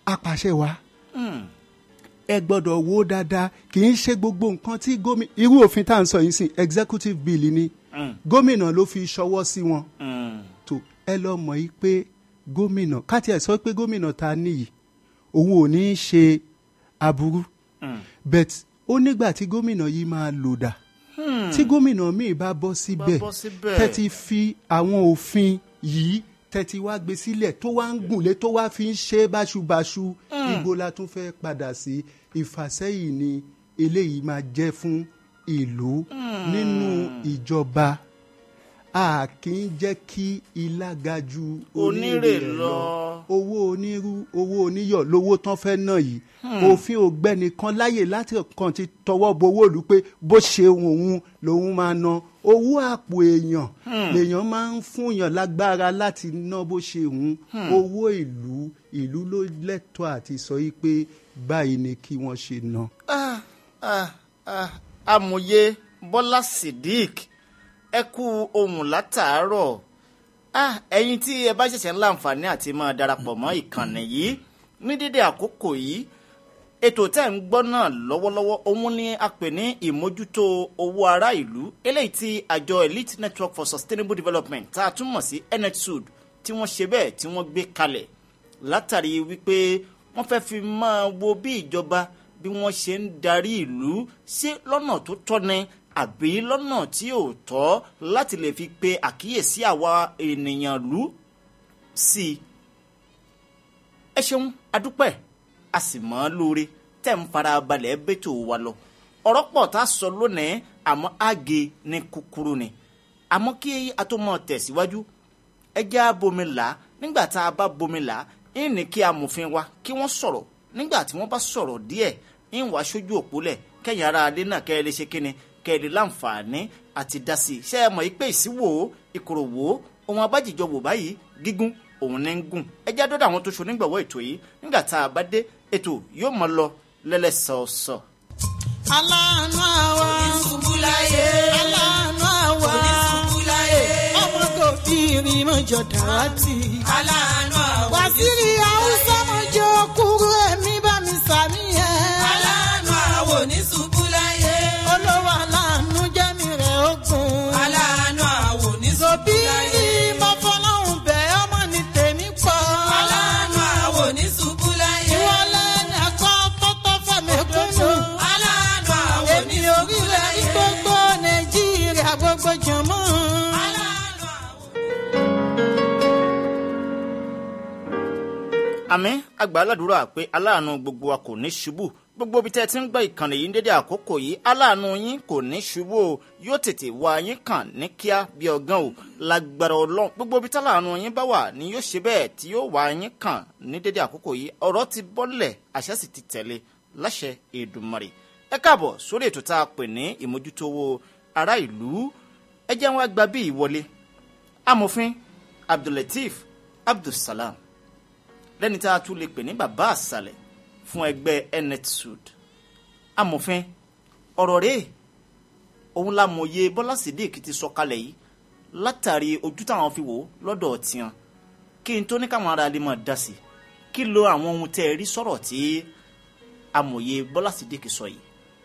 apàṣẹ wa ẹ gbọ́dọ̀ wo dáadáa kì í ṣe gbogbo nǹkan tí gómìnà irú òfin tá à ń sọ yìí sìn executive bill ni gómìnà ló fi ṣọwọ́ sí wọn tó ẹ lọ mọ̀ yìí pé gómìnà káti ẹ̀ sọ pé gómìnà ta níyì òun ò ní í ṣe aburú bet ó nígbà tí gómìnà yìí máa lò dà tí gómìnà míì bá bọ́ síbẹ̀ bọ́ síbẹ̀. tẹ́tí fi àwọn òfin yìí tẹ́tí wá gbé sílẹ̀ tó wá ń gùnlé tó wá fi ń ṣe báṣubàṣu ibo la tún fẹ́ padà sí ìfàsẹ́yìn ni eléyìí máa jẹ́ fún ìlú nínú ìjọba a kì í jẹ́ kí ilá ga ju Onírè lọ. owó onírú owó oníyọ̀ lówó tán fẹ́ náà yìí òfin ògbẹ́ni kan láyè láti kàn ti tọwọ́ bowó ìlú pé bó ṣe òun lòun máa ná owó àpò èèyàn lèèyàn máa ń fúnyàn lágbára láti ná bó ṣe òun owó ìlú ìlú ló lẹ́tọ̀ọ́ àti sọ yìí pé báyìí ni kí wọ́n ṣe ná. Ah, ah, ah, amòye bọ́lá sidik ẹ kú ohun látàárọ̀ ah, ẹ̀yin tí ẹ bá ṣẹ̀ṣẹ̀ ń láǹfààní àti máa darapọ̀ mọ́ ìkànnì yìí ní dédé àkókò yìí ètò tẹ́ ń gbọ́ náà lọ́wọ́lọ́wọ́ òun ni a pè ní ìmójútó owó ará ìlú eléyìí tí àjọ elite network for sustainable development tá a tún mọ̀ sí netsud tí wọ́n ṣe bẹ́ẹ̀ tí wọ́n gbé kalẹ̀ látàrí wípé wọ́n fẹ́ fi máa wo bí ìjọba bí wọ́n ṣe ń darí ìlú ṣé lọ́nà tó tọ́ ni àbí lọ́nà tí ò tọ́ láti lè fi pe àkíyèsí àwa ènìyàn lú sí i. ẹ ṣeun adúpẹ́ a sì mọ́ ọ́ lóore tẹ́ ń fara balẹ̀ bẹ́tò wa lọ. ọ̀rọ̀ pọ̀ tá a sọ lónìí àmọ́ àgé ní kúkúrú ni. àmọ́ kí a tó mọ̀ tẹ̀síwájú ẹ já bomi là á nígbà tá a bá bomi là á ń ní kí amòfin wa kí wọ́n sọ̀rọ̀ nígbà tí wọ́n bá sọ̀rọ̀ díẹ̀ ń wá sójú òpólẹ̀ kẹ́yìn ara adé náà kẹ́ ẹ lè ṣe kíni kẹ́ ẹ lè láǹfààní àti dá sí i ṣé ẹ mọ̀ yí pé ìsíwò ìkòròwò ohun abájíjọ wò báyìí gígùn òun ní ń gùn ẹ já dọ́dọ̀ àwọn tó so nígbàwọ́ ètò yìí nígbà tá a bá dé ètò yóò mọ lọ lẹ́lẹ́sọ̀ọ̀sọ̀. aláàánú àwa Oníṣubúláyé. aláàánú àwa Oníṣubúláyé. ọmọ kò fi irin mọ́jọ dàrátì. Aláàánú àwọn wàsílì haúsá mọ́jọ kúrú ẹ̀mí bá mi sàmì ẹ̀. Aláàánú àwọn oníṣubúláyé. olówó aláàánú jẹ́mi rẹ̀ ogun. Aláàánú àwọn òbí oníṣubúláyé. mo fọlọ́hún bẹ̀ ọmọ ní tèmi pọ̀. Aláàánú àwọn oníṣubúláyé. ìwọlé ẹ̀kọ́ tọ́tọ́ fẹ̀mí kúnnù. Aláàánú àwọn èmi orílẹ̀ ní oníṣubúláyé. gbogbo nàìjíríà gbogbo jọ̀mọ́. Aláàánú àwọn. àmì àgbà aládùúrà pé aláàánú gbogbo wa kò ní ṣubú gbogbo ibi tẹ́ ẹ ti ń gbọ́ ìkànnì yìí ní dédé àkókò yìí aláàánú yín kò ní ṣubú o yóò tètè wá yín kàn ní kíá bí ọgán o lágbára ọlọ́run gbogbo ibi táláàánú yín bá wà ni yóò ṣe bẹ́ẹ̀ tí yóò wá yín kàn ní dédé àkókò yìí ọ̀rọ̀ ti bọ́lẹ̀ àṣẹ sì ti tẹ̀lé láṣẹ Èdùmàrè ẹ káàbọ̀ sórí ètò tá a pè ní ìmójútó owó ará ìlú ẹ jẹ́ wọn gba bí ìwọlé amòfin Abdulateef Abdulsalam lẹ́ni tá a tún lè pè ní bàbá àṣàlẹ̀ fún ẹgbẹ́ netsud amòfin ọ̀rọ̀ rèé òun la mòye bọ́lá sídìk ti sọ kalẹ̀ yìí látàrí ojú táwọn fi wò ó lọ́dọ̀ tiwọn kí n tó ní káwọn ará lè máa dá sí i kí lo àwọn ohun tẹ́ ẹ rí sọ̀rọ̀ tí amòye bọ́lá sídìk sọ yìí.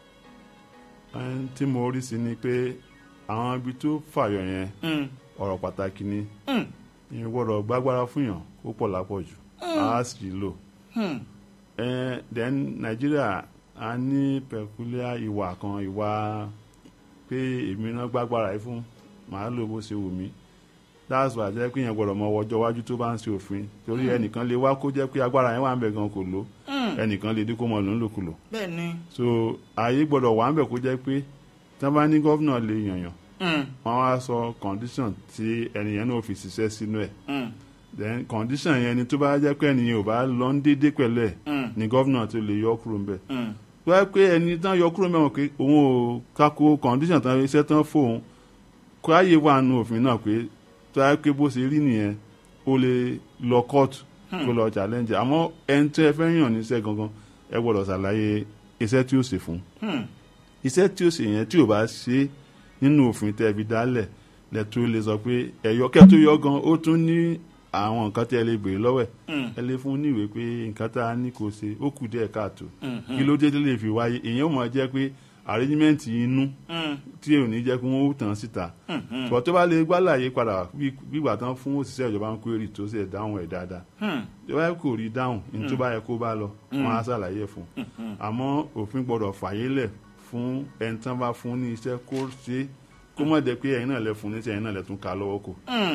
ẹn tí mo rí sí ni pé àwọn ibi tó fàyọ yẹn Mm, ọ̀rọ̀ pàtàkì ni mm, ìyẹn gbọ́dọ̀ gbágbára fún yàn ó pọ̀ lápọ̀jù á sì lò mm, ẹn then nàìjíríà a ní peculiar ìwà kan ìwà pé èmi náà gbágbára yìí fún màá lò bó ṣe wù mí that's why jẹ́ pé yẹn gbọ́dọ̀ mọ ọjọ́ iwájú tó bá ń ṣe òfin torí ẹnìkan lè wá kó jẹ́ pé agbára yẹn wà ń bẹ̀ gan kò lò ẹnìkan lè dín kó mọ lòún lòkulò bẹ́ẹ̀ ni so ààyè gbọ́dọ̀ wà ń bẹ̀ kó jẹ́ pé tí wọ́n bá ní gọ́vnà lè yànyàn mm, wọ́n wá sọ condition tí ẹnìyẹn náà fi ṣiṣẹ́ sínú ẹ̀ mm, then condition yẹn ni tó bá jẹ́ pé ẹnìyẹn ò bá lọ ń dédé pẹ̀lú ẹ̀ mm, ni gọ́vnà tó lè yọ kúrò ń bẹ̀ mm, tó bá pé ẹni tán yọ kúrò mẹ́wọ̀n pé òun ò kako condition tán iṣẹ́ tán fóun kó ààyè wà nù òfin náà pé tó bá pé bó ṣe rí nìyẹn ó lè lọ court kó lọ challenge àmọ́ ẹni tó ẹ fẹ́ yàn níṣẹ́ gangan ẹ gbọ́dọ̀ ṣàlàyé iṣẹ́ tí ó ṣe fún un mm, iṣẹ́ tí ó ṣe yẹn tí ò bá ṣe nínú òfin tẹ́ fi dálẹ̀ lẹ́tọ́ lè sọ pé ẹ̀yọ kẹ́tọ́ yọ gan ó tún ní àwọn nǹkan tí ẹ lè béèrè lọ́wọ́ ẹ̀ ẹ lè fún un ní ìwé pé nǹkan tá a ní kò ṣe ó kù díẹ̀ káàtó kí ló dé tó lè fi wáyé èèyàn mọ̀ jẹ́ pé arrangement inú tí ò ní jẹ́ kí wọ́n ó tàn síta bọ̀ tó bá lè gbálàyé padà bí ìgbà tán fún òṣìṣẹ́ ìjọba ń query tó sì ẹ̀ dáhùn ẹ̀ dáadáa tó bá yẹ kó rí dáhùn ní tó bá yẹ kó bá lọ wọn á ṣàlàyé ẹ̀ fún un àmọ́ òfin gbọ́dọ̀ fàyè lẹ̀ fún ẹni tán bá fún ní iṣẹ́ kó ṣe é kó mọ̀ dé pé ẹ̀yin náà lẹ fún ní tí ẹ̀yin náà lẹ tún ka lọ́wọ́ kò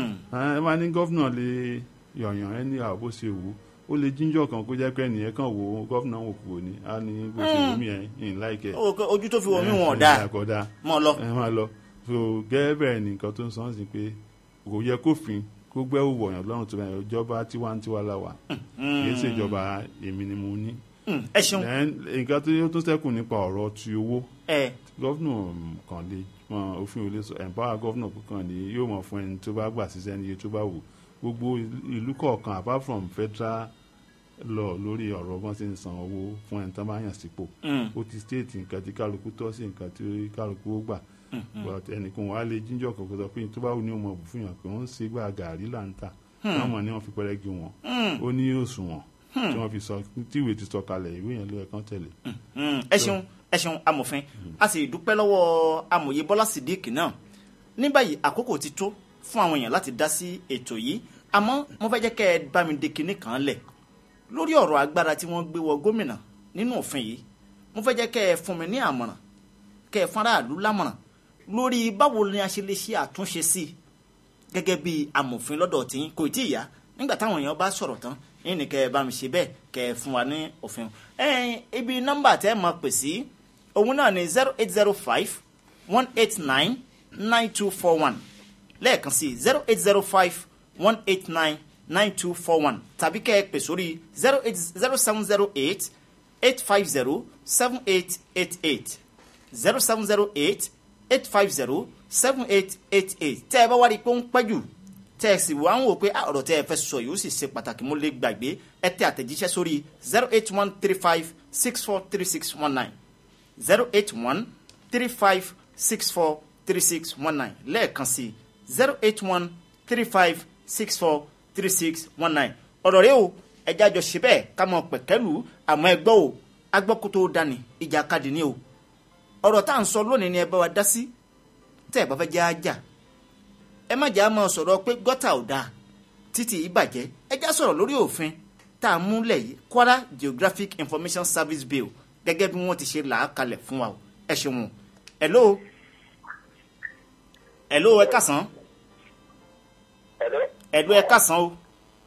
ẹ máa ní gọ́fìnà lè yọ̀yàn ẹni àwọn bó ṣe wù ú ó lè jíjọ kan kó jẹ́ pé ẹnìyẹn kàn wò ó gọ́fìnà wò kúrò ní á ní bó ṣe wù mí ẹ̀ ń láìkẹ́ Ó, pé ojú tó fi wọ̀ mí wọn ò dáa kódà mọ́ ọ lọ. ẹ máa lọ so gẹ́gẹ́ bẹ́ẹ̀ ni nǹkan tó ń sọ sí pé kò yẹ kófin kó gbẹ́wò wọ̀nyàn lọ́rùn tó bẹ̀rẹ̀ ìjọba tiwantiwa la wà kì í ṣe ìjọba èmi ni mo ní. Mm, ẹ ṣeun Then, nǹkan tó yóò tún sẹ́kù nípa ọ̀rọ̀ ti owó ẹ gọ́fìnà kan lè mọ òfin ò lè sọ empower gọ́fìnà kan lè yóò mọ̀ fún ẹni tó bá gbà síṣẹ́ ní iye tó bá wù gbogbo ìlú kọ̀ọ̀kan apart from federal law lórí ọ̀rọ̀ bọ́n ṣe ń san owó fún ẹni tó bá yàn sípò ó ti state nǹkan tí kálukú tọ́ sí nǹkan tí kálukú ó gbà but ẹnìkan wàá lè jíjọ kọ̀ọ̀kan sọ pé tó bá wù ní ọmọ òbúfún yàn pé wọ́n ń ṣe gbà gàrí là ń tà táwọn ni wọ́n fi pẹ́rẹ́gì wọn ó ní òṣùwọ̀n tí wọ́n fi sọ tí ìwé ti sọ kalẹ̀ ìwé yẹn ló yẹ kán tẹ̀lé. Mm, ẹ ṣeun ẹ ṣeun amòfin a sì dúpẹ́ lọ́wọ́ amòye bọ́lá sídìkì náà ní báyìí àkókò ti tó fún àwọn èèyàn láti dá sí ètò yìí àmọ́ mo fẹ́ jẹ́ kẹ́ ẹ bá mi de kinní kan lẹ̀ lórí ọ̀rọ̀ agbára tí wọ́n gbé wọ gómìnà nínú òfin yìí mo fẹ́ jẹ́ kẹ́ ẹ fún mi ní àmọ̀ràn kẹ́ ẹ fún aráàlú lámọ̀ràn lórí báwo ni a ṣe lè ṣe àtúnṣe sí i gẹ́gẹ́ bí amòfin lọ́dọ̀ tí kò tí ì yá nígbà táwọn èèyàn bá sọ̀rọ̀ tán yín ni kẹ́ ẹ bá mi ṣe bẹ́ẹ̀ kẹ́ ẹ fún wa ní òfin ẹ̀ẹ́n ibi nọ́mbà tẹ́ ẹ máa pè sí òun náà ni zero eight zero five one eight nine nine two four one lẹ́ẹ̀kan sí zero eight zero five one eight nine nine two four one tàbí kẹ́ ẹ pè sórí zero eight zero seven zero eight eight five zero seven eight eight eight zero seven zero eight eight five zero seven eight eight eight tẹ́ ẹ bá wá rí i pé ó ń pẹ́ jù tẹ́ ẹ sì wá ń wò pé ah, ọ̀rọ̀ tẹ́ ẹ fẹ́ sọ yìí ó sì ṣe pàtàkì mo lè gbàgbé ẹ tẹ àtẹ̀jíṣẹ́ sórí zero eight one three five six four three six one nine zero eight one three five six four three six one nine lẹ́ẹ̀kan sí zero eight one three five six four three six one nine ọ̀rọ̀ rẹ o ẹja jọ ṣe bẹ́ẹ̀ ká mọ pẹ̀kẹ́lù àmọ́ ẹ gbọ́ o agbọ́kótó dání ìjà kadì ní o ọ̀rọ̀ tá à ń sọ lónìí ni ẹ bá wa dá sí tẹ́ ẹ bá fẹ́ jẹ́ ajá ẹ má jà á máa sọ̀rọ̀ pé gọ́tà ò dáa títì ìbàjẹ́ ẹ já sọ̀rọ̀ lórí òfin tá a múlẹ̀ yìí Kwara Geographic Information Service Bill gẹ́gẹ́ bí wọ́n ti ṣe là á kalẹ̀ fún wa o ẹ ṣeun hello hello ẹ kásán Hello? hello ẹ kásán o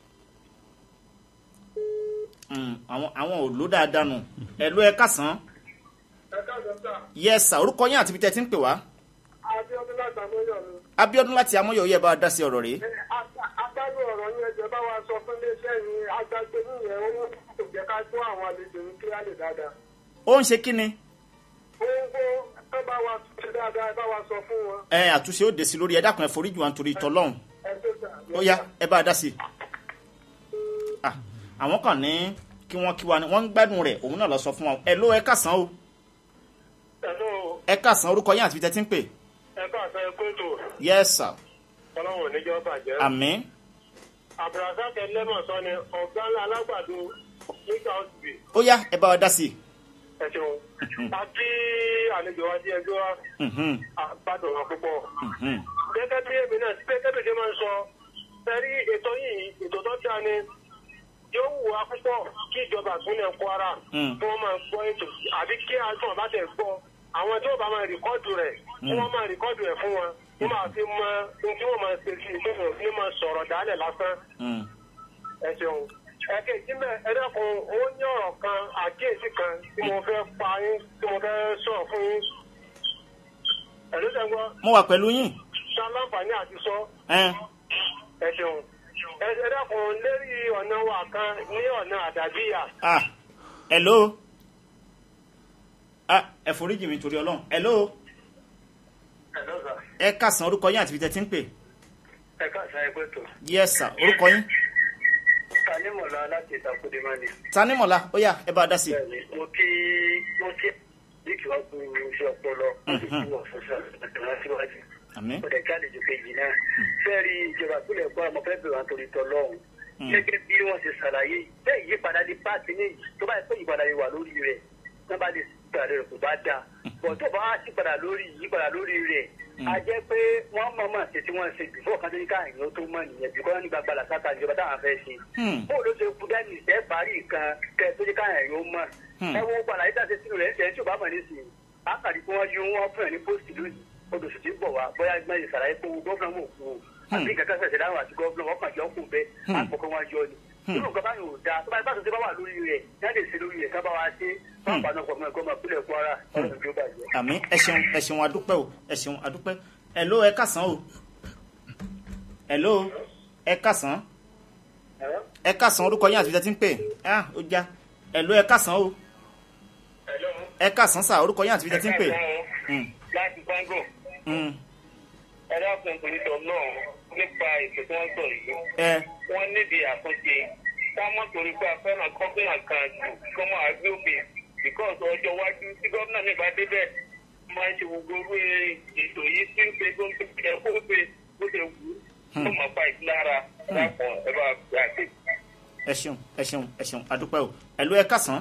Mm, àwọn àwọn ò ló dáadáa nù hello ẹ kásán Ẹ káàsán sà. yes sir orúkọ yín àti ibi tẹ́ ti ń pè wá Abíọ́dún láti Amóyọ̀ mi. Abíọ́dún láti amóyọ̀ yẹ bá a dá sí ọ̀rọ̀ rèé Agbágbé ọ̀rọ̀ yín ẹjọ́ bá wa sọ fún iléeṣẹ́ yìí agbágbé yìnyẹn owó kò jẹ́ ká tó àwọn àlejò ní kíláàlì dáadáa. ó ń ṣe kí ni Ohun kó ẹ bá wa ṣe dáadáa ẹ bá wa sọ fún wọn. ẹ àtúnṣe ó dé sí lórí ẹ dákun ẹ foríjì wa nítorí tọlọ́hún Ẹ tó sà. ó yá ẹ bá a dá sí i. Ah, àwọn kan ní kí wọ́n kí wa ni wọ́n ń gbádùn rẹ̀ òun náà lọ sọ fún wa ẹ ló ẹ kásán o Hello, ẹ kásán orúkọ yín àti ibi tẹ́ ti ń pè ẹ káàsán ẹ kóòtù. yes sir Ọlọ́run ò ní jọ́ bàjẹ́. àmín Abdulrasaq Ẹlẹ́mọ̀sán ni ọ̀gá ńlá alágbàdo nígbà òsì. ó yá ẹ bá wa dá sí i. Ẹ ṣeun. A kí àlejò wa díẹ̀ gbé wa. Mhm, Àgbàdùn wa púpọ̀. mhm. gẹ́gẹ́ bí èmi náà gẹ́gẹ́ bí ṣe máa ń sọ sẹ́rí ètò yìí ètò tó dáa ni yóò wù wá púpọ̀ kí ìjọba ìpínlẹ̀ Kwara Mm. kí wọ́n máa gbọ́ ètò àbí kí àtúntò bá tẹ̀ gbọ́ àwọn tí wọ́n bá máa rìkọ́dù rẹ̀ kí wọ́n máa rìkọ́dù rẹ̀ fún wọn wọ́n máa fi mọ ohun tí wọ́n máa ṣe sí i kí wọ́n máa sọ̀rọ̀ dálẹ̀ lásán Mm. ẹ ṣeun. ẹ̀kejì mẹ́ ẹ dákun ó ní ọ̀rọ̀ kan àkíyèsí kan tí mo fẹ́ pa yín tí mo fẹ́ sọ̀rọ̀ fún yín. ẹ̀lú tẹ́gbọ́n mo wà pẹ̀lú yín ṣá láǹfààní àti sọ ẹ ẹ ṣeun ẹ ẹ dákun lérí ọ̀nà wa kan ní ọ̀nà àdàbíyà ah hello ah ẹ foríjì mi torí ọlọ́run hello ẹ kásán orúkọ yín àti ibi tẹ́ ti ń pè ẹ káàsá ẹgbẹ́ tó yes sir orúkọ yín tanímọ̀lá láti ìtàkùdé máa ní. tanímọ̀lá ó yá ẹ bá a dá sí i. bẹ́ẹ̀ni mo kí mo kí díkì wá fún iṣẹ́ ọpọlọ mo sì kí wọn fún sàlẹ̀ síwájú. àmín ó dẹ̀ jáde ju kejì náà fẹ́ẹ̀rí ìjọba ìpínlẹ̀ kwara mo fẹ́ bẹ̀rẹ̀ wọn torí tọ́ lọ́hùn gẹ́gẹ́ bí wọ́n ṣe ṣàlàyé bẹ́ẹ̀ ìyípadà ní pàṣẹ ní tó bá yẹ pé ìyípadà yìí wà lórí rẹ̀ tó bá lè gbà rẹ̀ kò bá dáa bọ̀ tó bá wá sípadà lórí ìyípadà lórí rẹ̀ a jẹ́ pé wọ́n mọ̀ mọ̀ ṣe tí wọ́n ṣe bìfọ́ kan tó ní káàyàn tó mọ̀ nìyẹn bìkọ́ ní gbàgbà làṣàkà ìjọba táwọn fẹ́ ṣe Hmm. bóòlù ló ṣe kú dání ìṣẹ́ parí nǹkan kẹ tó ní káàyàn yóò mọ̀ Hmm. ẹ wo gbàlà yìí dáṣe sínú rẹ̀ ń tẹ̀ tí ò bá mọ̀ nísìnyí àkàrí pé wọ́n yún wọn fún ẹ̀ ní pósìtì lónìí odòṣù tí ń bọ̀ wá bóyá gbọ́n yìí sàlàyé pé owó gọ́fúnà mọ̀ kú o àbí kankan ṣẹ̀ṣẹ̀ dáhùn àti gọ́fúnà wọn kàn jọ kù bẹ́ẹ̀ àpòkọ́ wọn yọ ni nínú nǹkan báyìí ò dáa tó bá yẹ bá tó ṣe bá wà lórí rẹ̀ yá lè ṣe lórí rẹ̀ ká bá wa ṣe wọn bá náà pọ̀ mọ́ ẹ̀kọ́ máa pínlẹ̀ kwara ọ̀rọ̀ ìjọba bàjẹ́. àmín ẹ ṣeun ẹ ṣeun adúpẹ́ o ẹ ṣeun adúpẹ́ hello ẹ kásán o hello ẹ kásán ẹ kásán orúkọ yín àti ibi tẹ́ ti ń pè ah ó já hello ẹ kásán o ẹ kásán sà orúkọ yín àti ibi tẹ́ ti ń pè Hmm, láti kọ́ńgò hmm, ẹ dákun torí tọ́ náà nípa ètò tí wọ́n sọ yìí ẹ wọ́n níbi àtúnṣe ká mọ̀ torí pé a fẹ́ràn gómìnà kan jù kó máa gbé òbí because ọjọ́ iwájú tí gómìnà mi bá débẹ̀ máa ń ṣe gbogbo orú ètò yìí tí ń pe gómìnà ẹ̀ kó pe bó ṣe wù ú kó máa fa ìlara dápọ̀ ẹ bá gbà dé. ẹ ṣeun ẹ ṣeun ẹ ṣeun adúpẹ́ o hello ẹ kásán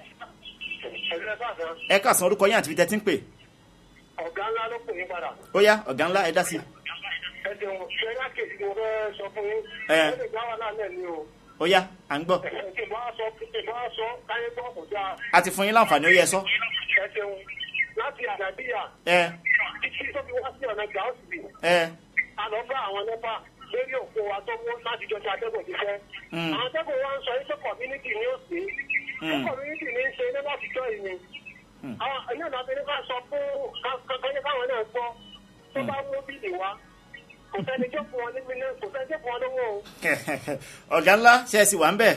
ẹgbẹ́ sàfẹ́ ẹ kásán orúkọ yín àti ibi tẹ́ ti ń pè ọ̀gá ńlá ló pè mí padà ó yá ọ̀gá ńlá ẹ dá sí ẹ jẹun ṣe é lákèsí mo fẹ́ sọ fún yín Ẹ. ẹ lè gbá wà náà náà ní o ó yá à ń gbọ́ kí n bá sọ kí n bá sọ káyé gbọ́ kò dáa a ti fún yín láǹfààní ó yẹ sọ ẹ jẹun láti àdàbíyà ẹ títí tó fi wá sí ọ̀nà gàásì ẹ a lọ bá àwọn nẹ́pà lórí òkú wa tó mú láti jọ ṣe atẹ́gùn ti fẹ́. Mm. àwọn atẹ́gùn wa ń sọ yìí pé community ni ó sí. pé community ni ń ṣe ní láti jọ ìní. àwọn ẹ̀yìn ọ̀nà abẹ́rẹ́ bá sọ fún kankan káwọn náà gbọ́ tó bá mú bíìlì wa kò sẹ́ni tó fún wọn ní mílíọ̀nù kò sẹ́ni tó fún wọn lówó o. ọ̀gá ńlá ṣe é sì wà ń bẹ̀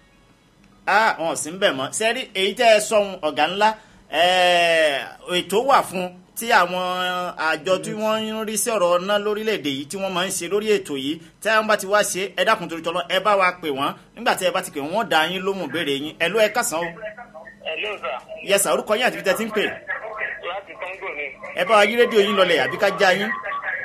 ah wọn ò sí ń bẹ̀ mọ́ sẹ́rí èyí tẹ́ ẹ sọ̀hún ọ̀gá ńlá eh, ètò wà fún tí àwọn àjọ tí wọ́n ń rí sí ọ̀rọ̀ ọ̀nà lórílẹ̀‐èdè yìí tí wọ́n máa ń ṣe lórí ètò yìí tí wọ́n bá ti wá ṣe ẹ dákun torí tọ́lọ́ ẹ bá wa pè wọ́n nígbà tí ẹ bá ti pè wọ́n wọ́n dá yín lóhùn béèrè yín ẹ ló ẹ kásán o ẹ ló sà yẹsà orúkọ yín àti ibi tẹ́ ti ń pè láti kọ́ńgò ni ẹ bá wa yí rédíò yín lọlẹ̀ àbí ká já yín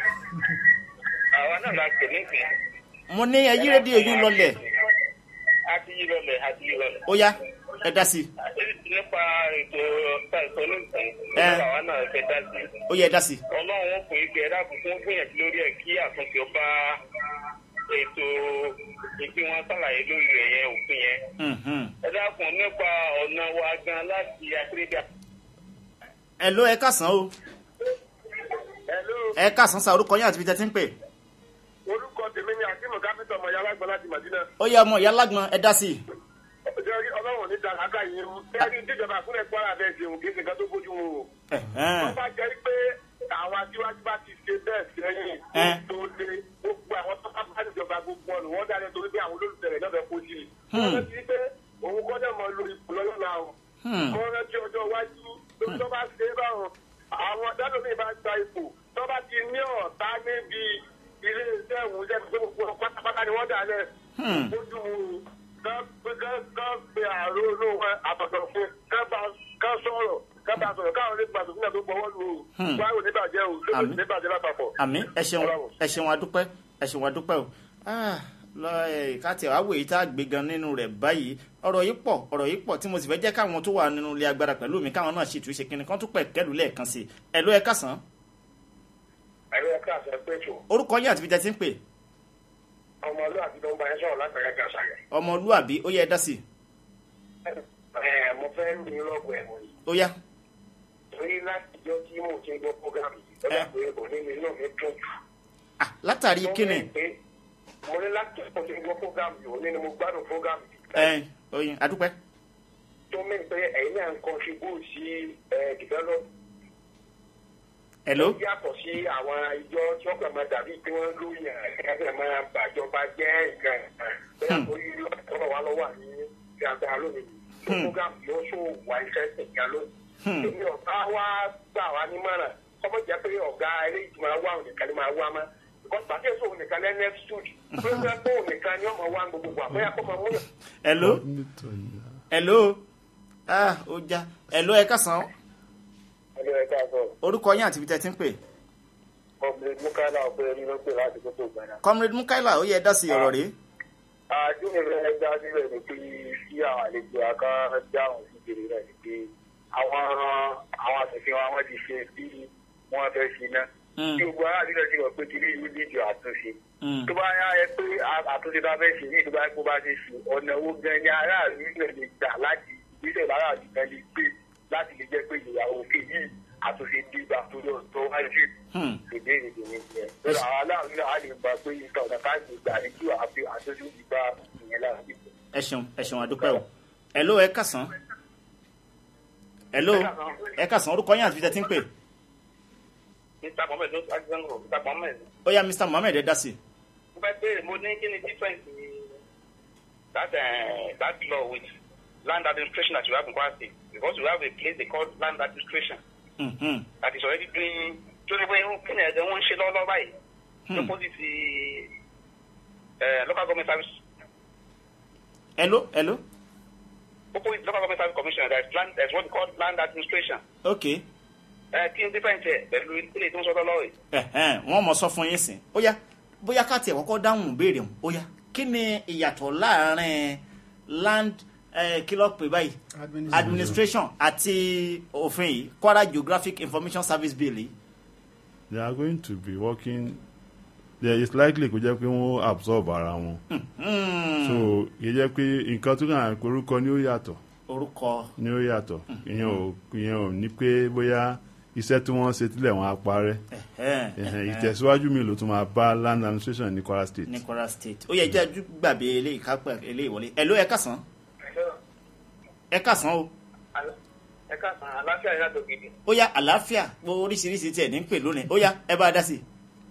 àwa náà la pè nísìnyí mo ní ẹ yí rédíò yín lọlẹ̀ a ti yí lọlẹ̀ a ti yí lọlẹ̀. ó yá ẹ dá sí nípa ètò ìtàn nísìnyí Ẹ. àwa náà fẹ́ dá sí i. ó yẹ ẹ dá sí ọlọ́run ó pè é pé ẹ dákun fún gbìyànjú lórí ẹ̀ kí àtúnṣe ọba ètò ìpí wọn sàlàyé lórí rẹ̀ yẹn òfin yẹn. Mhm. ẹ dákun nípa ọ̀nà wa gan láti akérèdà. ẹ ló ẹ kásán o hello ẹ kásán sa orúkọ yín àti ibi tẹ́ ti ń pè orúkọ tèmi ni akíma káfíńtà ọmọ yàrá gbọ́ láti màdínà. ó yẹ ọmọ ìyá lágbọn ẹ dá sí ọjọ́ ọlọ́run ní dàgbà yìí rú. ẹni tíjọba àkúrẹ́ kwara bẹ́ẹ̀ ṣe òun kì í ṣe nǹkan tó bójú mu o. Ẹ̀hẹ́n. wọ́n bá jẹ́ pé àwọn aṣíwájú bá ti ṣe bẹ́ẹ̀ sẹ́yìn Ẹ. tó lé gbogbo àwọn tó bá níjọba gbogbo ọ̀nà wọ́n dáná torí pé àwọn olólùfẹ́ rẹ̀ náà fẹ́ kó sí i. Hmm. wọ́n rántí pé òun kọ́jà mọ́ lo ipò lọ́yọ̀ náà o. Hmm. wọ́n rántí ọjọ́ iwájú tó tó bá ṣe é báwọn àwọn dálómi bá gba ipò tó bá ti ní ọ̀tá níbi ilé iṣẹ́ òun jẹ́ pé gbogbo pátápátá ni wọ́n dà lẹ̀ Hmm. ojú kán pe ààrẹ olóhùn àtọ̀tọ̀ fún kán sọ̀rọ̀ kán bá sọ̀rọ̀ káwọn lè gbàgbọ́ sílẹ̀ tó gbọ́wọ́ lù ú Hmm. wáyé oníbàjẹ́ o lórí Àmín. oníbàjẹ́ lápapọ̀. àmì ẹ ṣeun Bravo. ẹ ṣeun adúpẹ́ ẹ ṣeun adúpẹ́ o Ah, lọ ẹ káàtì àwọ̀ èyí tá a gbé gan nínú rẹ̀ báyìí ọ̀rọ̀ yìí pọ̀ ọ̀rọ̀ yìí pọ̀ tí mo sì fẹ́ jẹ́ káwọn tó wà nínú ilé agbára pẹ̀lú mi káwọn náà ṣètò ìṣe kínní kan tó pẹ̀ kẹ́lù lẹ́ẹ̀kan sí i ẹ ló ẹ kásán àyè ẹ̀ka àṣẹ pẹ̀tù orúkọ yín àti ibi tẹ́ ti ń pè ọmọlúwàbí ló ń bá ẹ sọ̀rọ̀ látàrí gàṣàgà. ọmọlúàbí ó yẹ ẹ dá sí i ẹ mo fẹ́ ní lọ́gọ̀ ẹ̀ mọ́ yìí ó yá torí láti jọ tí mo ti ń gbọ́ fúgàmù yìí ó Ẹ. dà pé òní mi náà mi dùn jù. Ah, látàrí kíni Mo mọ̀ pé mo ní láti jọ tí mo ti ń gbọ́ fúgàmù yìí òní ni mo gbádùn fúgàmù yìí. ẹ oyin adúpẹ́ tó mẹ́rin pé ẹ̀yin náà ń contribute sí ẹ̀ develop ẹ ló yàtọ̀ sí àwọn ìjọ tí wọ́n kàn máa dàbí pé wọ́n lóyún ẹ̀ẹ́dẹ̀ máa bàjọba jẹ́ nǹkan bẹ́ẹ̀ tó yí ọ̀rọ̀ wa lọ́wọ́ ní ìyàgbá lónìí tó program yóò ṣó wà ìfẹsẹ̀ ìyá lónìí. èmi ọ̀gá wa gbà wá nímọ̀ràn kọ́mọ jẹ́ pé ọ̀gá eléyìí tí máa wá òun nìkan ni máa wá mọ́ because pàṣẹ èso òun nìkan lẹ́nu ẹ́pítúdì pé wọ́n pé òun nìkan ni ọmọ wa gbogbo àbẹ́yà kọ́ máa múyàn. ẹ ló ẹ ló ah ó já ẹ ló ẹ kásán ẹni ẹ̀ka sọ orúkọ yín àti ibi tẹ́ ti ń pè ọmọ mukala ọgbẹ ẹni ló pè láti gbogbo gbàdá. comrade mukaila ó yẹ dá sí ọ̀rọ̀ rèé. àdúgbò rẹ dá sílẹ̀ ni pé kí àwọn àlejò aká dáhùn sí ìbéèrè rẹ̀ ni pé àwọn àwọn àṣẹfin wa wọ́n ti ṣe bí wọ́n fẹ́ ṣe náà. Mm. tí gbogbo aráàlú rẹ̀ ti rọ̀ pé kí ní ìlú níjọ àtúnṣe. Mm. tó bá yá ẹ pé a- àtúnṣe bá fẹ́ ṣe ní ìdúgbà kó bá ṣe ṣe ọ̀nà owó gan ni aráàlú rẹ̀ lè gbà láti ìgbésẹ̀ aráàlú kan lè gbé láti lè jẹ́ pé ìyàwó òkè yìí àtúnṣe dìgbà tó lọ tó wáyé Hmm. ìbéèrè tèmi nìyẹn lọ́dọ̀ àwọn aláàánú náà á lè gbà pé nǹkan ọ̀nà káàkiri gbà ní kí àfi àtúnṣe ìgbà ìyẹn láàbí. ẹ ṣeun ẹ ṣeun àdúpẹ́ o hello ẹ kàsán hello ẹ kàsán orúkọ yín àti fìtẹ́ tí ń pè mr mohammed ló ṣáájú ń rò mr mohammed ó yá mr mohammed ẹ dá sí i. mo fẹ́ béèrè mo ní kí ni difference that uh, that law with land administration that you have in Kwara State because we have a place they call land administration Mhm. that is already doing tó ní pé kí ni ẹ̀jẹ̀ wọ́n ń ṣe lọ́wọ́lọ́wọ́ báyìí opposite uh, local government service hello hello opposite local government service commission there is land there is what we call land administration ok ẹ kí ni difference ẹ pẹ̀lú ilé tí wọ́n sọ lọ́wọ́ yìí. ẹ̀hẹ́n, wọ́n mọ̀ sọ fún yín sìn ó yá bóyá ká tiẹ̀ kọ́kọ́ dáhùn béèrè hùn ó yá kí ni ìyàtọ̀ láàrin land eh, kí ló pè báyìí Administration. administration àti òfin yìí Kwara Geographic Information Service Bill yìí. they are going to be working there is likely kó jẹ́ pé wọ́n absorb ara wọn so kì í jẹ́ pé nǹkan tó kàn án pé orúkọ ni ó yàtọ̀ orúkọ ni ó yàtọ̀ ìyẹn ò ìyẹn ò ní pé bóyá iṣẹ́ tí wọ́n ṣe tílẹ̀ wọn á parẹ́ ẹ̀hẹ́n, Ẹ̀hẹ̀n, ẹ̀hẹ́n, ìtẹ̀síwájú mi ló tún máa bá land administration ní Kwara State. ní Kwara State ó yẹ jẹ́ ajú gbàgbé eléyìí kápẹ́ eléyìí wọlé hello ẹ kàsán ẹ kàsán o ẹ ká san aláfíà yìí látọ̀ gidi. ó yá àlàáfíà gbogbo oríṣiríṣi tiẹ̀ ní pè lónìí ó yá ẹ bá a dá sí i.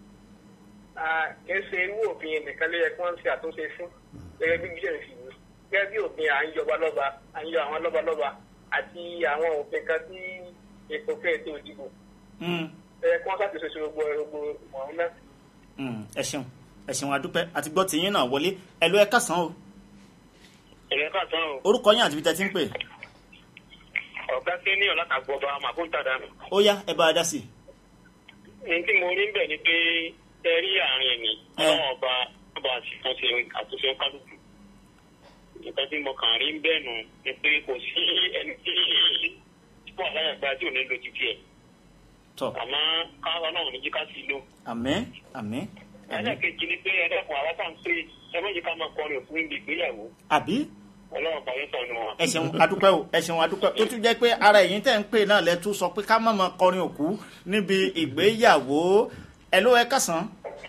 kì í ṣe irú òfin nìkan ló yẹ kí wọ́n ṣe àtúnṣe fún gẹ́gẹ́ bí bíṣẹ̀ fi wù gẹ́gẹ́ bí òfin à ń yọba lọ́ba à ń yọ àwọn lọ́ba lọ́ba àti àwọn òfin kan tí ètò fẹ́ ètò ìdìbò Mm. ẹ yẹ kí wọ́n ṣàtúnṣe sí gbogbo gbogbo ọ̀hún náà. Mm, ẹ ṣeun ẹ ṣeun adúpẹ́ àti gbọ́ tìyín náà wọlé ẹ ló ẹ kásán o ẹ̀rẹ́ ká tán o orúkọ yín àti ibi tẹ́ ti ń pè ọ̀gá sí ní ọ̀làkàgbọ́ba màkúntàdá ó yá ẹ bá a dá sí i. ní tí mo rí ń bẹ̀ ni pé ẹ rí àárín ẹ̀mí ọlọ́wọ́n ọba ọba àṣìkànṣe àtúnṣe kálukú nǹkan tí mo kàn rí ń bẹ̀ nù ni pé kò sí ẹni tí pọ̀ láyàgbá tí ò ní lo títí ẹ̀ tọ àmọ́ káwọn náà ní jí ká sí lò. àmín àmín àmín ẹlẹ́ẹ̀kejì ni pé ẹlẹ́kùn àwọn tá à ń pè ẹ méjì ká máa kọrin òfin ibi ìgbéyàwó àbí ọlọ́run bá yín sọnù wọn. ẹ ṣeun adúpẹ́ o ẹ ṣeun adúpẹ́ tó tún jẹ́ pé ara ẹ̀yin tẹ́ ń pè náà lẹ tún sọ pé ká má máa kọrin òkú níbi ìgbéyàwó ẹ ló ẹ kásán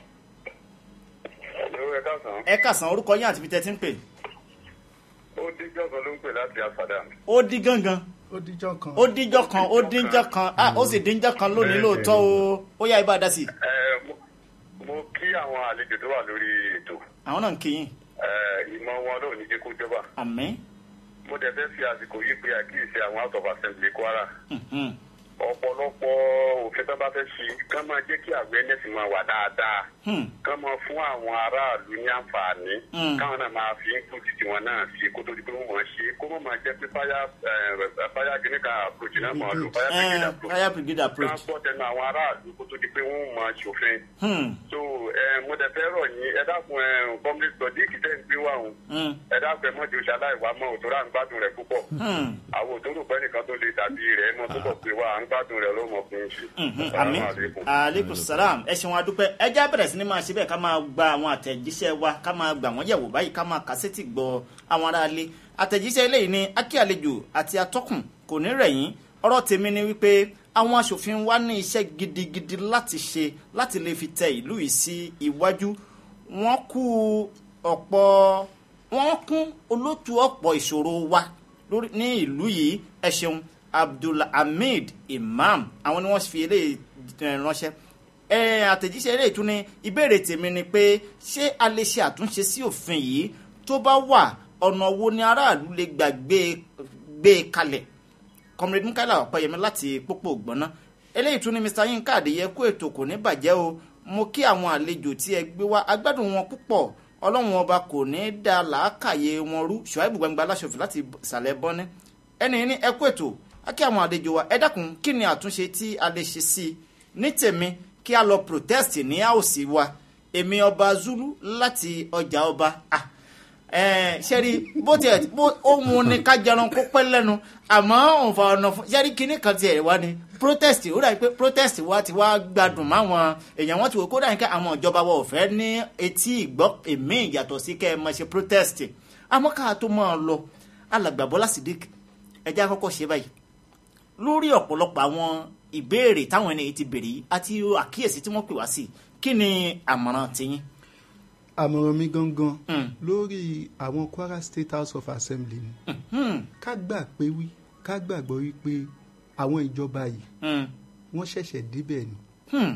ẹ̀lú ẹ̀ káàsán ẹ kásán orúkọ yín àti ibi tẹ́ ti ń pè ó dé jọ́sán ló ń pè láti àfàdà. ó dí gangan ó díjọ́ kan. ó díjọ́ kan ó díjọ́ kan ah ó sì díjọ́ kan lónìí lóòótọ́ o ó yá ibà dá sí i ẹ mo- mo kí àwọn àlejò tó wà lórí ètò àwọn náà ń kí yín ẹ, ìmọ̀ wọn lóò ní jẹ́ kó jọba àmín mo dẹ̀ fẹ́ fi àsìkò yìí pe àkíyèsí àwọn house of assembly Kwara Mhm. ọ̀pọ̀lọpọ̀ òfin tó bá fẹ́ ṣe kán máa jẹ́ kí awareness máa wà dáadáa Hmm. kán máa fún àwọn aráàlú ní àǹfààní Mm. káwọn náà máa fi input tiwọn náà sí kó tó di pé wọ́n ṣe kó má máa jẹ́ pé fire eh, fire clinic approach náà máa lò fire brigade Eh, approach fire brigade approach transport ẹnu àwọn aráàlú kó tó di pé wọ́n máa ṣòfin Hmm. so ẹ, mo dẹ̀ fẹ́ rọ̀ yín ẹ dákun ẹ public sodiq tẹ́ ń gbé wà hùn Hmm. ẹ dákun ẹ mọ̀jọ ṣaláìwá mọ́ òtòrò à ń gbádùn rẹ̀ púpọ̀ Hmm. àwọn òtòrò pẹ́ nìkan tó lè dàbí rẹ̀ ẹ mọ̀ tó bọ̀ pé wà à ń gbádùn rẹ̀ ló mọ̀ fún un ṣe. Mhm, Assalamu àmín alaikum. aleykum salam ẹ ṣeun adúpẹ́ ẹ já bẹ̀rẹ̀ sí ni máa ṣe bẹ́ẹ̀ ká máa gba àwọn àtẹ̀jíṣẹ́ wa ká máa gbà wọ́n yẹ̀wò báyìí ká máa kásẹ́tì gbọ́ àwọn aráalé àtẹ̀jíṣẹ́ eléyìí ni akí àlejò àti atọ́kùn kò ní rẹ̀yìn ọ̀rọ̀ tèmi ni wípé àwọn aṣòfin wa ní iṣẹ́ gidigidi láti ṣe láti lè fi tẹ ìlú yìí sí iwájú wọ́n kú ọ̀pọ̀ wọ́n kún olótú ọ̀pọ̀ ìṣòro wa lórí ní ìlú yìí ẹ ṣeun abdulhamid imam àwọn ni wọ́n fi eléyìí eh, ránṣẹ́ ẹ àtẹ̀jíṣẹ́ eléyìí tún ní ìbéèrè tèmi ni pé ṣé a lè ṣe àtúnṣe sí òfin yìí tó bá wà ọ̀nà wo ni aráàlú lè gbà gbé gbé e kalẹ̀ comrade mukaila ọ̀pẹ̀yẹmí láti pópó ògbọ́ná eléyìí tún ní mr yinka adéyẹ kó ètò kò ní bàjẹ́ o mo kí àwọn àlejò tí ẹ gbé wá agbádùn wọn púpọ̀ ọlọ́run ọba kò ní í da làákàyè wọn rú ṣùáìbù gbangba aláṣọfin láti ìsàlẹ̀ bọ́ní ẹni ní ẹ kó ètò á kí àwọn àlejò wa ẹ dákun kí ni àtúnṣe tí a lè ṣe sí i ní tèmi kí a lọ protest ní àòsí wa èmi ọba zulu láti ọjà ọba ah ẹ sẹ́rí bó tiẹ̀ bó ohun ni ká jẹun kó pẹ́ lẹ́nu àmọ́ òǹfà ọ̀nà fún sẹ́rí kínní kan tiẹ̀ wá ni protest ó dàbí pé protest wa ti wá gbádùn máwọn èèyàn wọn ti wò kó dàbí pé àwọn ìjọba wa ò fẹ́ ní etí ìgbọ́ èmi ìyàtọ̀ sí kẹ́ ẹ máa ṣe protest àmọ́ ká tó máa lọ alàgbà Bọ́lá Sídíkì ẹjẹ́ àkọ́kọ́ ṣe báyìí lórí ọ̀pọ̀lọpọ̀ àwọn ìbéèrè táwọn ènìyàn ti béèrè yìí àti àkíyèsí tí wọ́n pè wá sí kí ni àmọ̀ràn tiyín. àmọ̀ràn mi gangan Mm. lórí àwọn Kwara State House of Assembly ni ká gbà pé wí ká gbàgbọ́ wípé àwọn ìjọba yìí Mm. wọ́n ṣẹ̀ṣẹ̀ débẹ̀ ni Hmm.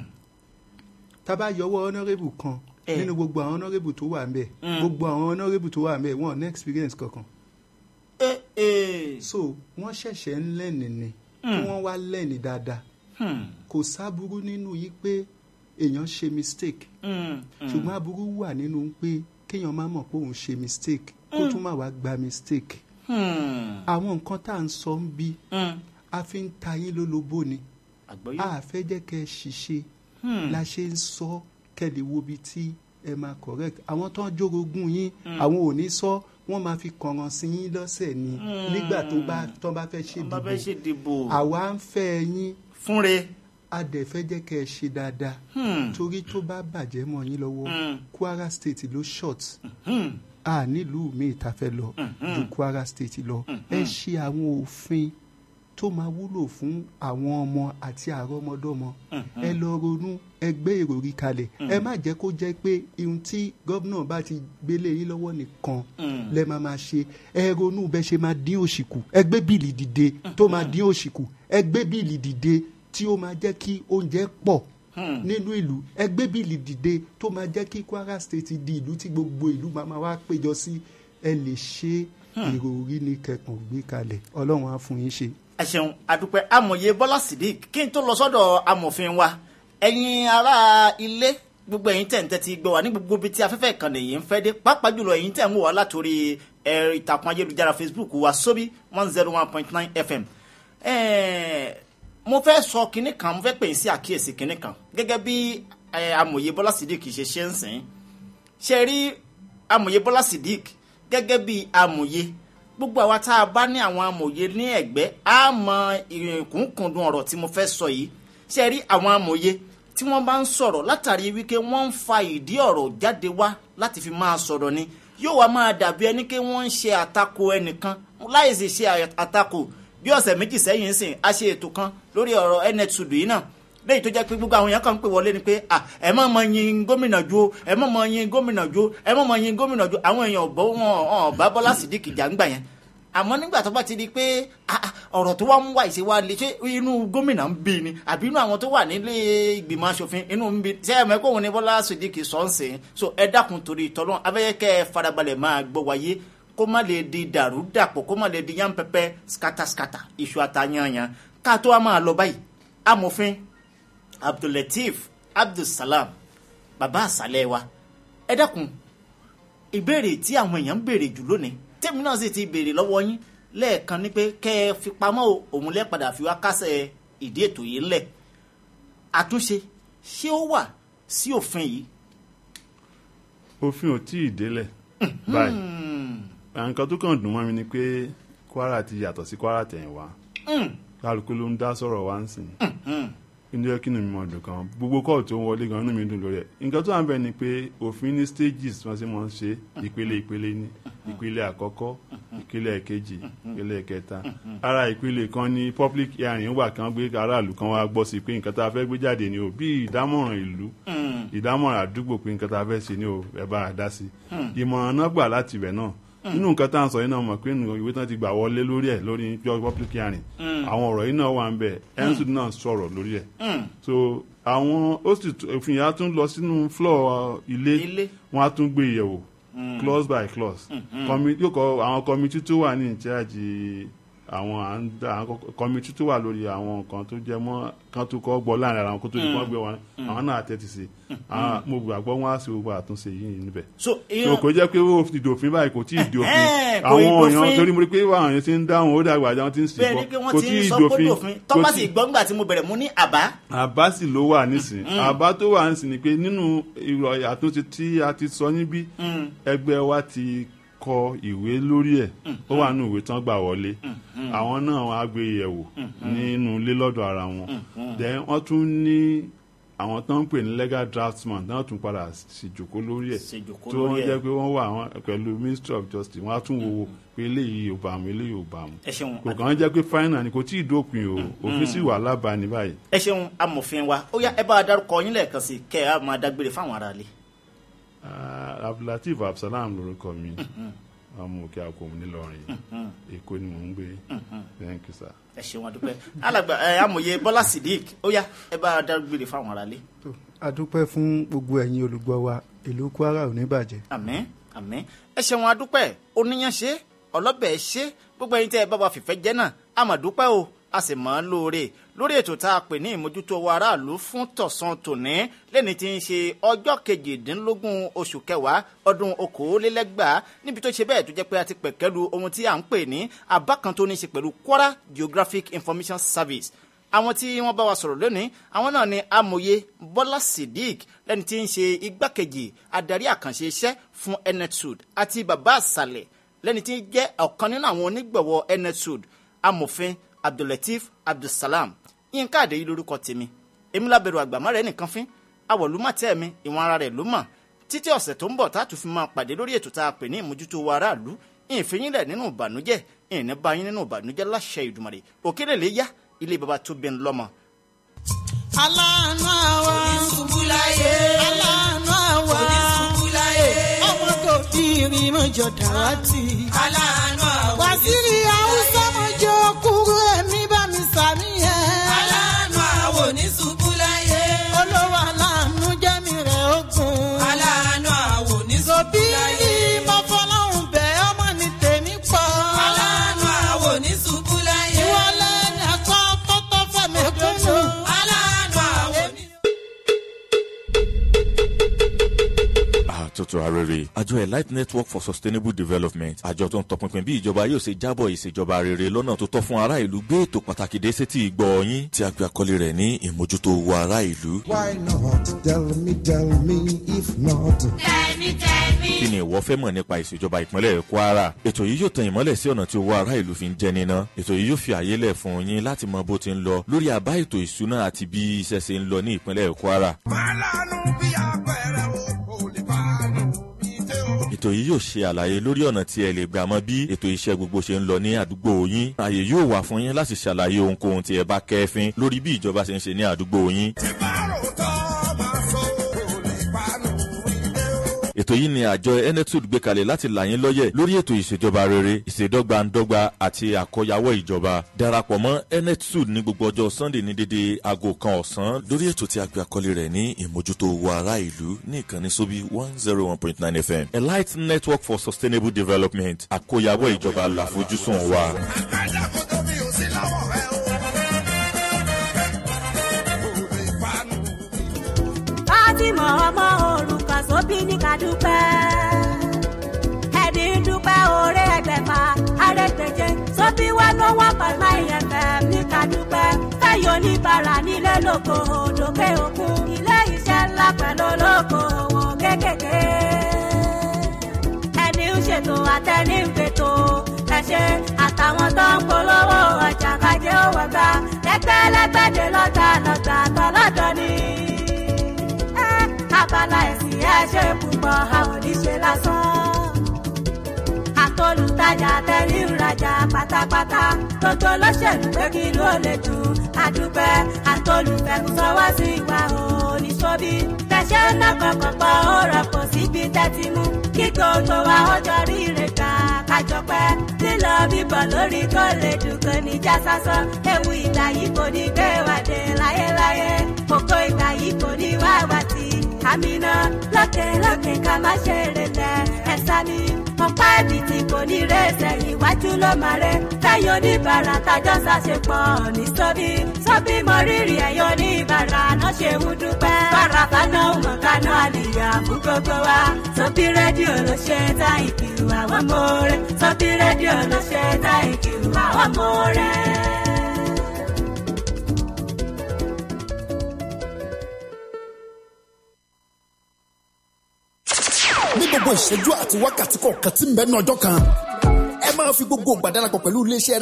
tá bá yọwọ́ honourable kan Eh. nínú gbogbo àwọn honourable tó wà ń bẹ̀ Mm. gbogbo àwọn honourable tó wà ń bẹ̀ wọn ò ní experience kankan Eh, eh. so wọ́n ṣẹ̀ṣẹ̀ ń lẹ́ni ni kí Mm. wọ́n wá lẹ́ni dáadáa Hmm. kò sáburú nínú yìí pé èèyàn ṣe mistake Hmm. Hmm. ṣùgbọ́n aburú wà nínú pé kéèyàn má mọ̀ pé òun ṣe mistake kó tún má wá gba mistake Hmm. àwọn nǹkan tá à ń sọ ń bí Hmm. a fi ń ta yín lólobó ni àgbọ́yé. a fẹ́ jẹ́ kẹ́ ẹ ṣiṣẹ́ Hmm. la ṣe ń sọ kẹ́lẹ̀ wo bí tí ẹ máa correct àwọn tó ń jórogún yín àwọn ò ní sọ wọ́n máa fi kànràn sí yín lọ́sẹ̀ ni nígbà tó bá tó bá fẹ́ wọ́n bá fẹ́ ṣèdìbò ṣèdìbò àwa ń fẹ́ yín fúnre. a dẹ̀ fẹ́ jẹ́ kẹ́ ẹ ṣe dáadáa Hmm. torí tó bá bàjẹ́ mọ́ yín lọ́wọ́ Mm. Kwara State ló short Hmm. a nílùú míì tá a fẹ́ lọ ju Kwara State lọ ẹ ṣe àwọn òfin tó máa wúlò fún àwọn ọmọ àti àrọ́mọdọ́mọ ẹ lọ ronú ẹ gbé ìròrí kalẹ̀ ẹ má jẹ́ kó jẹ́ pé ihun tí gómìnà bá ti gbélé yín lọ́wọ́ nìkan Mm. lẹ máa máa ṣe ẹ ronú bẹ ṣe máa dín òṣì kù ẹ gbé bíìlì dìde tó máa dín òṣì kù ẹ gbé bíìlì dìde tí ó máa jẹ́ kí oúnjẹ pọ̀ Hmm. nínú ìlú ẹgbẹ́ bíìlì dìde tó máa jẹ́ kí Kwara State di ìlú tí gbogbo ìlú máa máa wá péjọ sí ẹ lè ṣe ìròrí ní kẹkàn gbé kalẹ̀ ọlọ́run á fún yín ṣe. ẹ ṣeun àdúpẹ́ amòye Bọ́lá Sídíkì kí n tó lọ sọ́dọ̀ amòfin wa ẹ̀yin ará ilé gbogbo ẹ̀yin tẹ̀ ń tẹ́tí gbọ́ wá ní gbogbo ibi tí afẹ́fẹ́ ìkànnì yìí ń fẹ́ dé pàápàá jùlọ ẹ̀yin tẹ̀ ń wò wá látòrí ẹ̀rọ ìtàkùn ayélujára Facebook wa sóbí one zero one point nine FM ẹ̀ẹ́ mo fẹ́ sọ kinní kan mo fẹ́ pè é sí àkíyèsí kinní kan gẹ́gẹ́ bí ẹ̀, amòye Bọ́lá Sídíkì ṣe ṣe ń sìn ṣe rí amòye Bọ́lá Sídíkì gẹ́gẹ́ bí amòye gbogbo àwa tá a bá ní àwọn amòye ní ẹ̀gbẹ́ á mọ ìkúnkùndùn ọ̀rọ̀ tí mo fẹ́ sọ yìí ṣe rí àwọn amòye tí wọ́n bá ń sọ̀rọ̀ látàrí wípé wọ́n ń fa ìdí ọ̀rọ̀ jáde wá láti fi máa sọ̀rọ̀ ni yóò wá máa dàbí ẹni pé wọ́n ń ṣe àtakò ẹnìkan láì sì ṣe àtakò bí ọ̀sẹ̀ méjì sẹ́yìn sìn a ṣe ètò kan lórí ọ̀rọ̀ netsud yìí náà lẹ́yìn tó jẹ́ pé gbogbo àwọn èèyàn kan ń pè wọlé ni pé à ẹ má mọ yin gómìnà ju o ẹ má mọ yin gómìnà ju o ẹ má mọ yin gómìnà ju àwọn èèyàn ọ̀bọ wọn ọ̀ bá Bọ́lá Sídíkì jà ń gbà yẹn àmọ́ nígbà tó bá ti di pé ah, ah, ọ̀rọ̀ tó wá ń wá ìṣe wa lè ṣe inú gómìnà ń bí ni àbí inú àwọn tó wà nílé ìgbìmọ̀ asòfin inú ń bí ṣé ẹ mọ̀ pé òun ni Bọ́lá Sídíkì sọ ń sìn so ẹ dákun torí ìtọ́lọ́ abẹ́yẹ́kẹ́ ẹ farabalẹ̀ máa gbọ́ wáyé kó má lè di dàrú dàpọ̀ kó má lè di yán pẹpẹ skataskata iṣu àtàyànyàn ká tó wá máa lọ báyìí amòfin Abdulateef Abdulsalam bàbá àṣàlẹ̀ wa ẹ dákun ìbéèrè tí àwọn èèyàn ń béèrè jù lónìí tèmi náà sì ti béèrè lọ́wọ́ yín lẹ́ẹ̀kan ni pé kẹ́ ẹ fi pamọ́ o òun lẹ́ padà fi wá kásẹ̀ ìdí ètò yìí ńlẹ̀ àtúnṣe ṣé ó wà sí òfin yìí. òfin ò tí ì délẹ̀ báyìí nǹkan tó kàn dùn mọ́ mi ni pé Kwara ti yàtọ̀ sí Kwara tẹ̀yìnwá kálukú ló ń dá sọ̀rọ̀ wá ń sìn inú yẹ kí ni mi mọ̀ dùn kan gbogbo kọ́ọ̀ tó ń wọlé gan inú mi dùn lórí ẹ̀ nǹkan tó wà ń bẹ̀ ni pé òfin ní stages wọ́n sì mọ̀ ń ṣe ìpele ìpele ní ìpele àkọ́kọ́ ìpele ẹ̀kejì ìpele ẹ̀kẹta ara ìpele kan ní public hearing wà kí wọ́n gbé aráàlú kan wá gbọ́ sí pé nǹkan tá a fẹ́ gbé jáde ni o bí ìdámọ̀ràn ìlú ìdámọ̀ràn àdúgbò pé nǹkan tá a fẹ́ ṣe ni o ẹ bá a dá sí ìmọ̀ràn náà gbà láti ibẹ̀ náà nínú nǹkan tá à ń sọ yìí náà mọ̀ pé nínú ìwé tán ti gbà wọlé lórí ẹ̀ lórí public hearing àwọn ọ̀rọ̀ yìí náà wà ń bẹ̀ ensud náà sọ̀rọ̀ lórí ẹ̀ so àwọn ó sì òfin yà á tún lọ sínú floor ilé wọn á tún gbé yẹ̀wò clause by clause yóò kọ àwọn committee tó wà ní ìcháàjì àwọn à ń dá àwọn kọmitì tó wà lórí àwọn nǹkan tó jẹ mọ́ kan tó kọ́ gbọ́ láàrin ara wọn kó tó di kọ́ gbé wọn àwọn náà tẹ́tí sí àwọn mo gbàgbọ́ wọn á sì gbogbo àtúnṣe yìí níbẹ̀ so so ìyẹn kò jẹ́ pé ó ti dòfin báyìí kò tí ì dòfin Ẹ̀hẹ́n, kò àwọn ì dòfin. èèyàn torí mo rí pé àwọn èèyàn ti ń dáhùn ó dàgbà àjà wọn ti ń sì bẹ́ẹ̀ bọ́ ni pé wọ́n kò ti tí ń ì sọ pé dòfin dòfin kò tọ́pá tí- sì gbọ́ngbà tí mo bẹ̀rẹ̀ mú ní àbá àbá sì ló wà nísìn àbá tó wà nísìn ni pé nínú ìrọ̀ àtúnṣe tí a ti sọ níbí ẹgbẹ́ wa ti kọ ìwé lórí ẹ̀ ó wà nínú ìwé tán gbà wọlé àwọn náà wọn á gbé yẹ̀wò nínú ilé lọ́dọ̀ ara wọn then wọ́n tún ní àwọn tó ń pè ní legal draftsman náà tún padà ṣèjòkó lórí ẹ̀ Ṣèjòkó tó lórí wọ́n ẹ̀. jẹ́ pé wọ́n wà wọn pẹ̀lú ministry of justice wọ́n á tún wo pé eléyìí ò bá mu eléyìí ò bá mu ẹ ṣeun kò kàn ń jẹ́ pé final ni kò tí ì dópin o òfin sì wà lábàání báyìí. ẹ ṣeun amòfin wa ó yá ẹ bá a dárúkọ yín lẹ́ẹ̀kan sí kẹ́ ẹ á máa dágbére fáwọn aráalé. Ah, abdulateef absalam lorúkọ mi ọmọ òkè àkómù nílọrin èkó ni mò ń gbé thank you sir. ẹ ṣeun adúpẹ́ alàgbà ẹ amòye bọ́lá sidik ó yá ẹ bá a dágbére fáwọn aráalé. tó a dúpẹ́ fún gbogbo ẹ̀yin olùgbọ́ wa ìlú kwara ò ní bàjẹ́. àmín àmín ẹ ṣeun adúpẹ́ oníyanṣe ọlọ́bẹ̀ ṣe gbogbo ẹyin tẹ́ ẹ bá wa fìfẹ́ jẹ́ náà a mà dúpẹ́ o a sì mọ̀ ọ́n lóore lórí ètò tá a pè ní ìmójútó wa aráàlú fún tọ̀sán tòní lẹ́ni tí ń ṣe ọjọ́ kejìdínlógún oṣù kẹwàá ọdún okòólélẹ́gbàá níbi tó ṣe bẹ́ẹ̀ tó jẹ́ pé a ti pẹ̀kẹ́lu ohun tí à ń pè ní àbá kan tó ní í ṣe pẹ̀lú Kwara Geographic Information Service àwọn tí wọ́n bá wa sọ̀rọ̀ lónìí àwọn náà ni amòye bọ́lá sidik lẹ́ni tí ń ṣe igbákejì adarí àkànṣe iṣẹ́ fún enetsud àti bàbá àṣàlẹ̀ lẹ́ni tí ń jẹ́ ọ̀kan nínú àwọn onígbọ̀wọ́ enetsud amòfin abdulateef abdulsalam yínká àdéyí lórúkọ tèmi èmi lábẹ̀rù àgbàmọ́ rẹ̀ nìkan fín awọ̀lúmọ̀tẹ́ mi ìwọ̀n ara rẹ̀ ló mọ̀ títí ọ̀sẹ̀ tó ń bọ̀ tá a tún fi máa pàdé lórí ètò tá a pè ní ìmójútó wa aráàlú ìfìyínlẹ̀ nínú ìbànújẹ́ ìní báyìí nínú ìbànújẹ́ láṣẹ ìdùmarè òkèlè lè yá ilé baba tó bẹ́ẹ̀ lọ́mọ aláàánú àwa Oníṣubú láyé. aláàánú àwa Oníṣubú láyé. ọmọ kò bí irin mọ́jọ dàrátì. Aláàánú àwọn wàsírí haúsá mọ́jọ kúrú ẹ̀mí bá mi sàmì ẹ̀. Aláàánú àwọn oníṣubú láyé. olówó aláàánú jẹ́mi rẹ̀ ogun. Aláàánú àwọn oníṣubú òbí láyé. mo fọlọ́hún bẹ́ ọmọ ní tèmi pọ̀. Aláàánú àwọn oníṣubú láyé. ìwọlé ní ẹ̀kọ́ tọ́tọ́ fẹ̀mí kúnnù. Aláàánú àwọn oníṣubú àtúntò arére àjọ elite network for sustainable development àjọ tó ń tọpinpin bí ìjọba yóò ṣe jábọ̀ ìṣèjọba rere lọ́nà tó tọ́ fún ará ìlú gbé ètò pàtàkì dé sétí ìgbọ́ yín tí a gbé àkọlé rẹ̀ ní ìmójútó owó ará ìlú. Why not? Tell me, tell me, if not. kí ni ìwọ fẹ́ mọ̀ nípa ìṣèjọba ìpínlẹ̀ kwara ètò yìí yóò tan ìmọ́lẹ̀ sí ọ̀nà tí owó ará ìlú fi ń jẹ níná ètò yìí yóò fi àyè lẹ̀ fún yín láti mọ bó ti ń lọ lórí àbá ètò ìṣúná àti bí iṣẹ́ ṣe ń lọ ní ìpínlẹ̀ kwara Màlánù bí apẹ̀rẹ̀ o, kò lè fàánù bí tẹ́ o. ètò yìí yóò ṣe àlàyé lórí ọ̀nà tí ẹ lè gbà mọ bí ètò iṣẹ́ gbogbo ṣe ń lọ ní àdúgbò yín ààyè yóò wà fún yín láti ṣàlàyé ohunkóhun tí ẹ bá kẹ́fín lórí bí ìjọba ṣe ń ṣe ní àdúgbò yín Tí bá rò tọ́ máa sọ, kò lè fàánù bí tẹ́ o. ètò yìí ni àjọ enetud gbé kalẹ̀ láti là yín lọ́yẹ̀ lórí ètò ìṣèjọba rere ìṣèdọ́gbandọ́gba àti àkọyawọ́ ìjọba darapọ̀ mọ́ enetud ní gbogbo ọjọ́ sunday ní dédé aago kan ọ̀sán lórí ètò tí a gbé àkọlé rẹ̀ ní ìmójútó owó ará ìlú ní ìkànnì sóbí one zero one point nine fm elite network for sustainable development àkọyawọ́ ìjọba làfojúsùn wa. Àgbàdá kò tóbi ò sí lọ́wọ́ rẹ o. Kò lè fàánù Fátímọ̀ ọmọ òrùka sóbí ní kàdúpẹ́. Ẹ̀dí dúpẹ́ oore ẹgbẹ̀fà àrètèjé sóbí wá ló wọ́n pàmò ìyẹ̀fẹ̀ ní kàdúpẹ́. Fẹ́yọ̀ oníbàárà nílé lóko òdòkè òkun. Ilé iṣẹ́ ńlá pẹ̀lú olóko òwò kékèké. Ẹni ń ṣètò àtẹni ń gbètò. Ẹ ṣe àtàwọn tó ń polówó ọjà kájé òwò gbà. Lẹ́gbẹ́lẹ́gbẹ́dẹ lọ́jà lọ́jà tọ́lọ́dọ̀ ni ẹ́ abala ẹ̀sìn ẹ̀ ṣe púpọ̀ a ò ní ṣe lásán. àtolùtajà tẹ̀lé ìrajà pátápátá gbogbo olóṣèlú pé kí ló lè dùn àdúpẹ́ àtolùfẹ̀kùsọwọ́ sí ìwà oníṣòbí. tẹ̀sẹ̀ náà kọ̀ọ̀kan pọ̀ ó rọ̀pọ̀ síbi tẹ́tí mú kí gbogbo wa ó jọ rí ìrèkà kájọpẹ́ lílọ bíbọ̀ lórí kó lè dùn kò ní já sásán ewu ìgbà yìí kò ní gbé wàdé láyéláyé kókó ìgbà yìí kò ní wá wá tì àmìnà lókè lókè ká má ṣe relẹ̀ ẹ̀sà mi ọ̀pá ẹ̀bì tí kò ní rẹ̀ṣẹ̀ iwájú ló máa rẹ̀ táyọ̀ oníbàárà tájọ́ ṣàṣepọ̀ ní sọ́bí sọ́bí mọ rírì ẹ̀yọ́ oníbàárà náà ṣe ń dúpẹ́ bàrà kaná mọ̀ kaná àlìyà fún gbogbo wa sọ́bí rédíò ló ṣe tá ìkìlù àwọn mọ̀ọ́rẹ́ sọ́bí rédíò ló ṣe tá ìkìlù àwọn mọ̀ọ́rẹ́. ní gbogbo ìṣẹ́jú àti wákàtí kọ̀ọ̀kan tí ń bẹ ní ọjọ́ kan ẹ máa fi gbogbo ìgbà darapọ̀ pẹ̀lú iléeṣẹ́